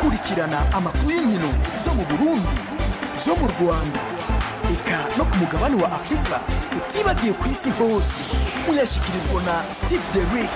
kurikirana amakuru y'inkino zo mu burundi zo mu rwanda eka no ku mugabane wa afurika utibagiye ku isi hose muyashyikirizwa na steve derick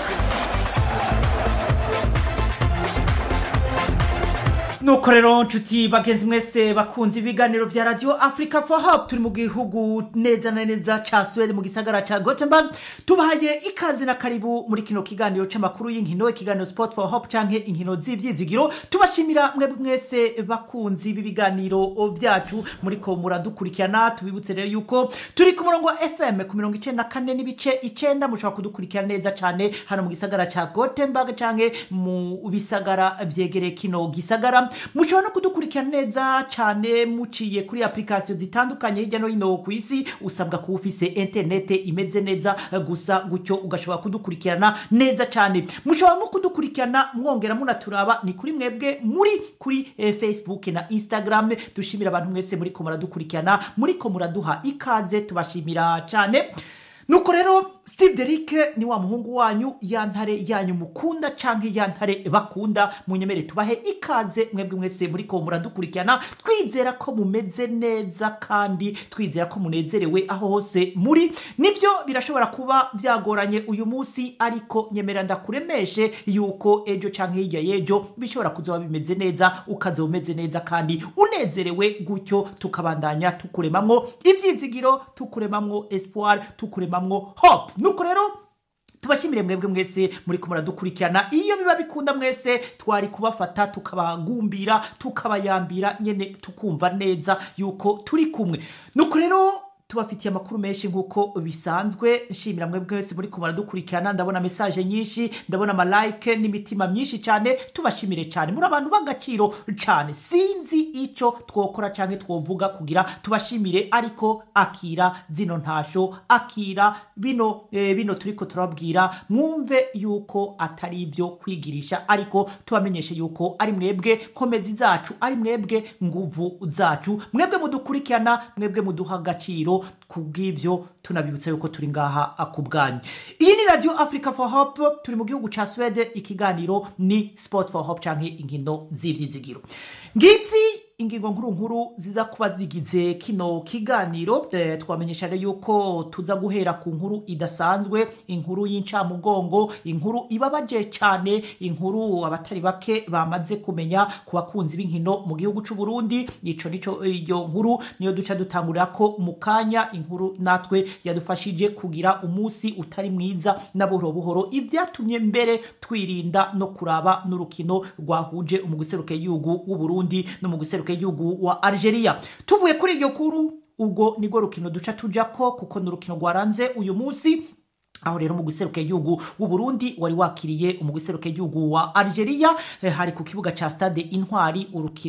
nuko rero nshuti bagenzi mwese bakunze ibiganiro vya radio africa for hope turi mu gihugu neza na neza ca swede mu gisagara ca gothenburg tubahaye ikaze na karibu muri kino kiganiro c'amakuru y'inkino ikiganiro sport for hope canke inkino z'ivyizigiro tubashimira mwebwe mwese bakunzi b'ibiganiro vyacu muriko muradukurikirana tubibutse rero yuko turi ku murongo wa fm ku mirongo icenda na kane n'ibice icenda mushobora kudukurikira neza cane hano mu gisagara ca gothenburg canke mu bisagara vyegereye kino gisagara mushobora no kudukurikira neza cyane muciye kuri application zitandukanye hirya no hino ku isi usabwa kuba ufise interinete imeze neza gusa gutyo ugashobora kudukurikirana neza cyane mushobora no kudukurikirana mwongera munaturaba ni kuri mwebwe muri kuri eh, facebook na instagram dushimira abantu mwese muri ko muradukurikirana muri ko muraduha ikaze tubashimira cyane nuko rero steve derick ni wa muhungu wanyu ya ntare yanyu mukunda canke ya ntare bakunda munyemere tubahe ikaze mwebwe mwese muriko muradukurikirana twizera ko mumeze neza kandi twizera ko munezerewe aho hose muri nivyo birashobora kuba vyagoranye uyu munsi ariko nyemera ndakuremeshe yuko ejo canke hirya y'ejo bishobora kuzoba bimeze neza ukazoba umeze neza kandi unezerewe gutyo tukabandanya tukuremamwo ivyizigiro tukuremamwo espoir tukuremamwo hope nuko rero tubashimire mwebwe mwese muri ko muradukurikirana iyo biba bikunda mwese twari kubafata tukabagumbira tukabayambira nyene tukumva neza yuko turi kumwe nuko rero tubafitiye amakuru menshi nk'uko bisanzwe nshimira mwebwe wese muri kumara dukurikirana ndabona mesaje nyinshi ndabona amalike n'imitima myinshi cyane tubashimire cyane muri abantu b'agaciro cyane sinzi icyo twokora cyangwa twovuga kugira tubashimire ariko akira zino ntasho akira bino eh, bino turiko turababwira mwumve yuko atari ibyo kwigirisha ariko tubamenyeshe yuko ari mwebwe nkomezi zacu ari mwebwe nguvu zacu mwebwe mudukurikirana mwebwe muduha agaciro kubw'ivyo tunabibutsa yuko turi ngaha ku bwanyu iyi ni radio africa for hope turi mu gihugu ca swede ikiganiro ni sport for hope canke inkino z'ivyizigiro ngizi ingingo nkuru nkuru ziza kuba zigize kino kiganiro eh, twamenyesha rero yuko tuza guhera ku nkuru idasanzwe inkuru y'incamugongo inkuru ibabaje cyane inkuru abatari bake bamaze kumenya ku bakunzi b'inkino mu gihugu c'u Burundi ico nico iyo nkuru niyo duca dutangurira ko mu kanya inkuru natwe yadufashije kugira umunsi utari mwiza na buhoro buhoro ivyatumye mbere twirinda no kuraba n'urukino rwahuje umuguseruke y'igihugu w'u Burundi no mu guseruka y'igihugu wa Algeria tuvuye kuri iryo kuru ubwo nirwo rukino duca tujako kuko ni urukino rwaranze uyu munsi aho rero mu guseruka igihugu w'u Burundi wari wakiriye umuguseruka igihugu wa Algeria eh, hari ku kibuga ca stade Intwari urukino